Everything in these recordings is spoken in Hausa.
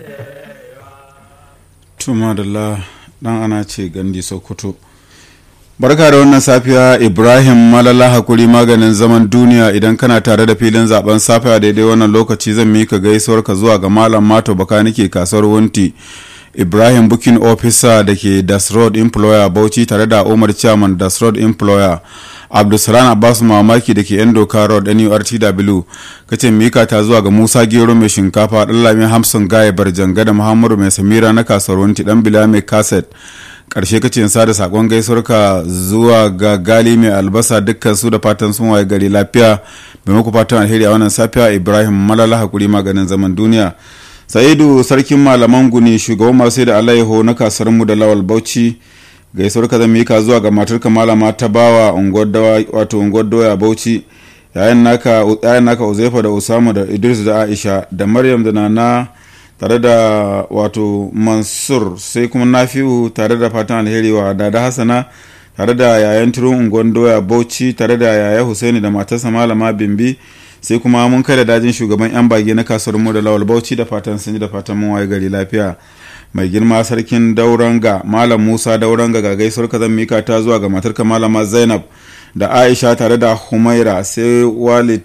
tuma da dan ana ce gandi sokoto barka da wannan safiya ibrahim malala hakuri maganin zaman duniya idan kana tare da filin zaben safiya daidai wannan lokaci zan mika gaisuwar ka zuwa ga malam mato baka nake kasuwar wunti ibrahim booking officer da ke das road employer bauchi tare da umar chairman das road employer abdulsalam abbas mamaki da ke yan doka road nurtw kace mika ta zuwa ga musa gero mai shinkafa dan lamin hamsin gaya barjanga da muhammadu mai samira na kasuwar wunti dan bila mai kaset karshe kace sa da sakon gaisuwarka zuwa ga gali mai albasa dukkan su da fatan sun waye gari lafiya bai muku fatan alheri a wannan safiya ibrahim malala hakuri maganin zaman duniya sa'idu sarkin malaman guni shugaban masu da alaiho na kasar mu da lawal bauchi gaisuwar ka zan mika zuwa ga matarka malama ta bawa wato unguwar doya bauchi yayin naka yayin naka uzaifa da usama da idris da aisha da maryam da nana tare da wato mansur sai kuma nafi'u tare da fatan alheri wa dada hasana tare da yayan turun unguwar doya bauchi tare da yaya husaini da matarsa malama bimbi sai kuma mun kai da dajin shugaban yan bage na kasuwar mu da lawal bauchi da fatan sun ji da fatan mun waye gari lafiya mai girma sarkin dauranga malam musa dauranga ga gaisuwar ka zan mika ta zuwa ga matarka malama zainab da aisha tare da humaira sai walid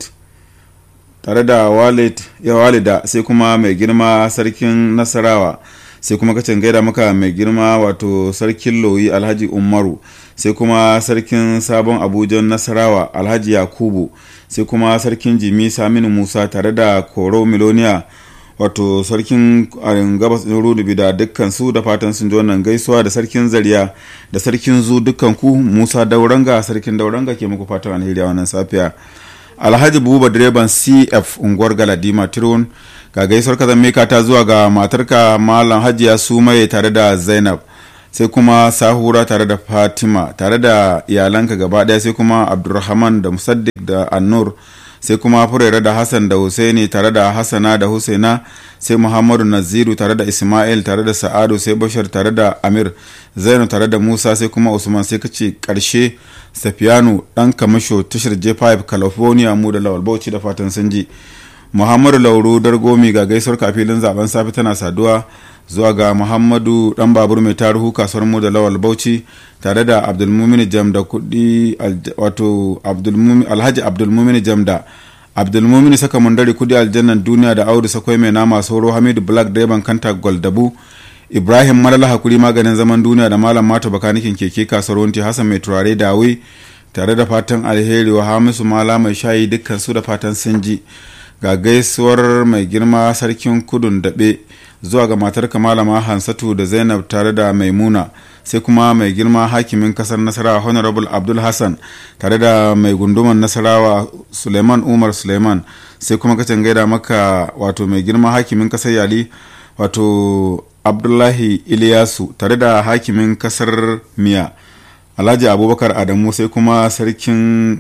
tare da walid ya walida sai kuma mai girma sarkin nasarawa sai kuma kacin gaida maka mai girma wato sarkin loyi alhaji umaru sai kuma sarkin sabon abuja nasarawa alhaji yakubu sai kuma sarkin jimi saminu musa tare da koro miloniya wato sarkin gabas ɗin rudubi da dukkan su da fatan sun ji wannan gaisuwa da sarkin zariya da sarkin zu dukkan ku musa dauranga sarkin dauranga ke muku fatan alheri a wannan safiya alhaji buba direban cf unguwar galadima tirun ga gaisuwar kazan meka ta zuwa ga matarka malam hajiya sumaye tare da zainab sai kuma sahura tare da fatima tare da iyalanka gaba daya sai kuma abdulrahman da musaddiq da annur sai kuma furera da hassan da husaini tare da hassana da husaina sai muhammadu naziru tare da ismail tare da sa'adu sai bashar tare da amir zainu tare da musa sai kuma usman sai kace karshe safiyanu dan kamasho tashar j5 california mu da lawal bauchi da fatan sun ji muhammadu lauru dargomi ga gaisuwar kafilin zaben safe tana saduwa zuwa ga muhammadu dan babur mai taruhu kasuwar mu da lawal bauchi tare da abdulmumin jam da kudi wato alhaji abdulmumin jam da abdulmumin saka mundari kudi aljannan duniya da audu sakwai mai nama sauro hamidu black direban kanta goldabu ibrahim malala hakuri maganin zaman duniya da malam mata bakanikin keke kasuwar wanti hassan mai turare dawe tare da fatan alheri wa hamisu mala mai shayi dukkan su da fatan sun ji ga gaisuwar mai girma sarkin kudun daɓe zuwa ga matar malama hansatu da zainab tare da maimuna sai kuma mai girma hakimin kasar nasarawa honorable abdul hassan tare da mai gunduman nasarawa suleiman umar suleiman sai kuma kacin gaida maka wato mai girma hakimin kasar yali wato abdullahi iliyasu tare da hakimin kasar miya alhaji abubakar adamu sai kuma sarkin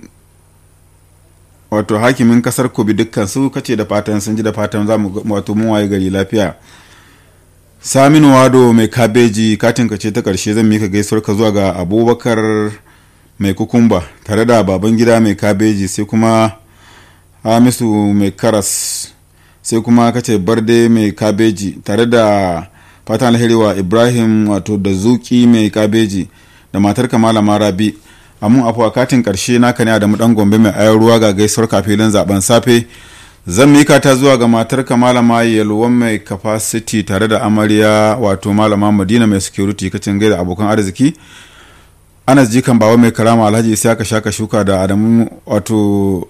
wato hakimin kasar kobi dukkan su kace da fatan sun ji da fatan za mu wato mun waye gari lafiya saminu wado mai kabeji katin ka ce ta karshe zan mika gaisuwar ka zuwa ga abubakar mai kukumba tare da baban gida mai kabeji sai kuma hamisu mai karas sai kuma kace barde mai kabeji tare da fatan alheri wa ibrahim wato da zuki mai kabeji da matar malama rabi amun afuwa katin karshe naka ne da dan gombe mai ayar ruwa ga gaisuwar kafilin zaben safe zan mika ta zuwa ga matar malama yalwan mai capacity tare da amarya wato malama madina mai security kacin gaida abokan arziki anas jikan bawa mai karama alhaji isa ka shaka shuka da adamu wato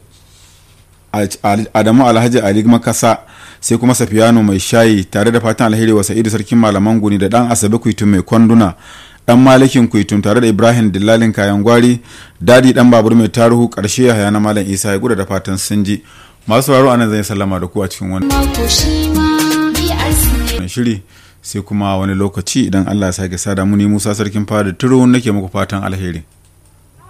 adamu alhaji ali makasa sai kuma safiyano mai shayi tare da fatan alheri wa sa'idu sarkin malaman guni da dan asabe kuitu mai kwanduna dan malikin kuitun tare da ibrahim dillalin kayan gwari dadi dan babur mai taruhu karshe ya haya na malam isa ya guda da fatan sun ji masu sauraro anan zai sallama da ku a cikin wani shiri sai kuma wani lokaci idan allah ya sake sada muni musa sarkin fada turu nake muku fatan alheri